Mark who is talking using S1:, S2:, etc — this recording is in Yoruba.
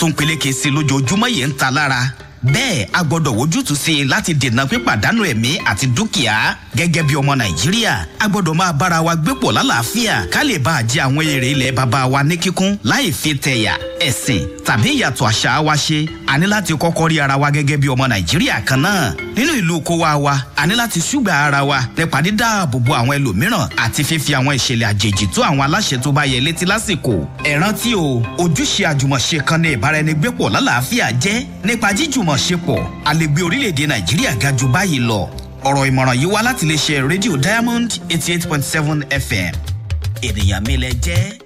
S1: tó ń peléke sí i lójoojúmọ́ yìí ń ta lára bẹ́ẹ̀ a gbọ́dọ̀ wojútùú sí i láti dènà pípàdánù ẹ̀mí àti dúkìá gẹ́gẹ́ bí ọmọ nàìjíríà a gbọ́dọ̀ máa bára wa gbé pọ̀ lálàáfíà ká lè bá a jẹ àwọn èrè ilẹ̀ baba wa ní kíkún láì fi tẹ̀yà ẹ̀sìn tàbí ìyàtọ̀ àṣà wa ṣe a ní láti kọ́kọ́ rí ara wa gẹ́gẹ́ bí ọmọ nàìjíríà kan náà nínú ìlú kówá wa a ní láti ṣùgbà ara wa nípa dídáàbòbò àwọn ẹlòmíràn àti fífi àwọn ìṣẹ̀lẹ̀ àjèjì tó àwọn aláṣẹ tó bá yẹ létí lásìkò ẹ rántí o ojúṣe àjùmọ̀ṣe kan ní ìbáraẹnigbépọ̀ lálàáfíà jẹ́ nípa jíjùmọ̀ṣepọ̀ a lè gbé orílẹ̀-èdè nàìjíríà ga jù báyìí lọ ọ̀rọ̀ ìmọ̀ràn yìí wá láti lè ṣe rédíò diamond eighty eight point seven fm ènìyàn mi lẹ jẹ́